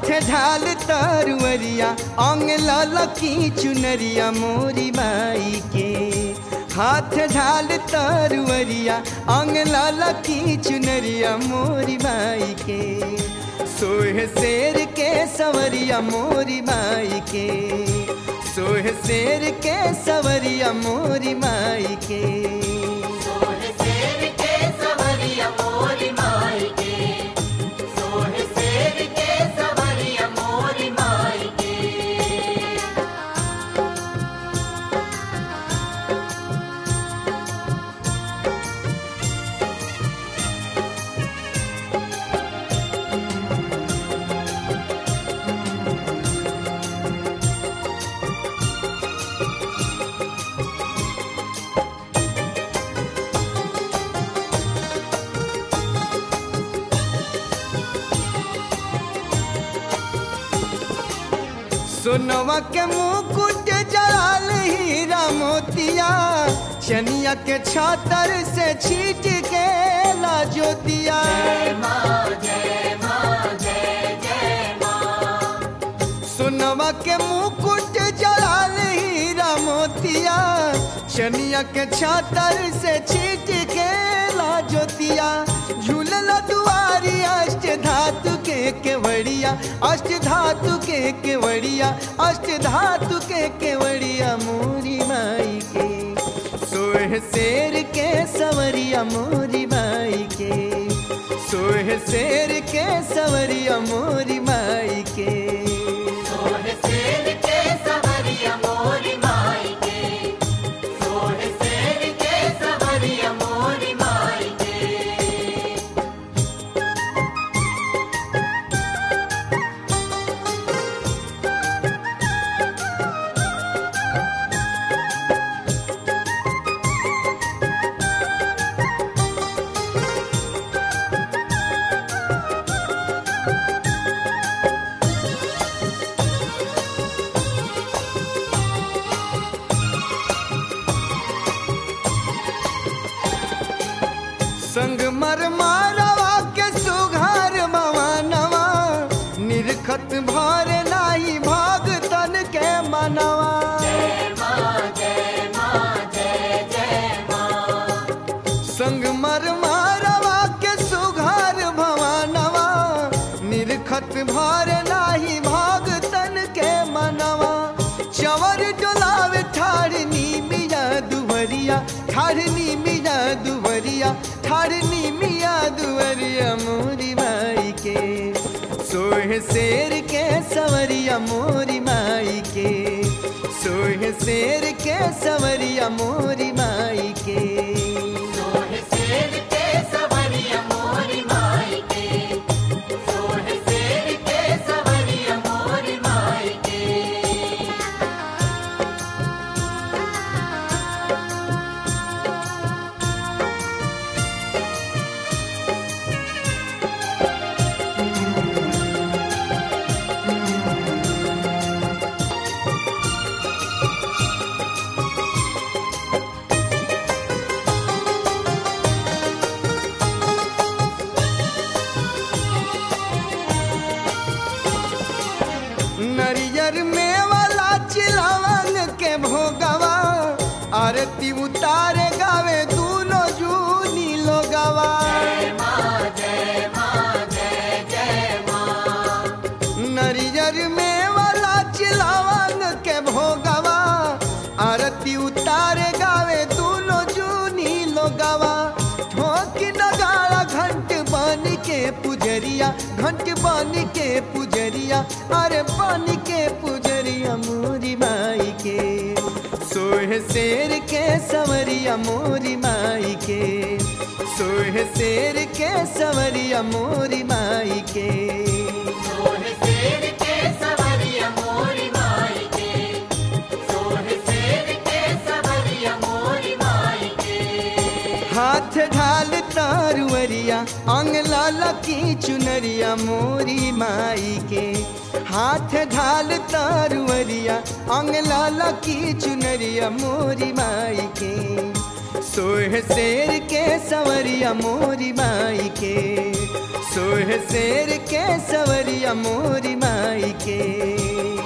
हाथ ढाल तरुअरिया अंग ललकी चुनरिया मोरी माई के हाथ ढाल तरुअरिया अंग ललकी चुनरिया मोरी माई के सोह शेर के सवरिया मोरी माई के सोह शेर के सवरिया मोरी माई के सोह शेर के सवरिया मोरी माई के सोह शेर के सवरिया मोरी माई के सोनवा के मुकुट जड़ाल हीरा मोतिया चनिया के छातर से छीट के ला ज्योतिया जय माँ जय माँ जय जय माँ सोनवा के मुकुट जड़ाल हीरा मोतिया चनिया के छातर से छीट के ला ज्योतिया झूलल दुआरी अष्ट धातु के केवड़िया अष्ट धातु के केवड़िया अष्ट धातु के केवड़िया मोरी माई के सोह शेर के सवरिया मोरी माई के सोह शेर के सवरिया मोरी माई के सोह शेर के सवरिया मोरी माई के सोह शेर के सवरिया मोरी माई के संग मर मारवा के सुघार मवानवा निरखत भार नाही भाग तन के मनवा जय माँ जय माँ जय जय माँ संग मर मारवा के सुघार भवानवा निरखत भार नाही भाग तन के मनवा चवर डोलावे ठाड़नी मिया दुवरिया ठाड़नी मिया दुवरिया ठाड़नी मिया दुवरिया मोरी माई के सोह शेर के सवरिया मोरी माई के सोह शेर के सवरिया मोरी माई के सोह शेर के सवरिया मोरी माई के सोह शेर के सवरिया मोरी माई के नरियर में वाला चिलावन के भोगवा आरती उतारे गावे दूनो जूनी लोगवा जय माँ जय माँ जय जय माँ नरियर में वाला चिलावन के भोगवा आरती उतारे गावे दूनो जूनी लोगवा ठोकी नगाड़ा घंट बन के पुजरिया घंट बन के पुजरिया अरे बन के पुजरिया मोरी माई के सोह शेर के सवरिया मोरी माई के सोह शेर के सवरिया मोरी माई के सोह शेर के सवरिया मोरी माई के सोह शेर के सवरिया मोरी माई के हाथ ढाल तारुअरिया अंग लाला की चुनरिया मोरी माई के हाथ ढाल तारुअरिया अंग लाला की चुनरिया मोरी माई के सोह शेर के सवरिया मोरी माई के सोह शेर के सवरिया मोरी माई के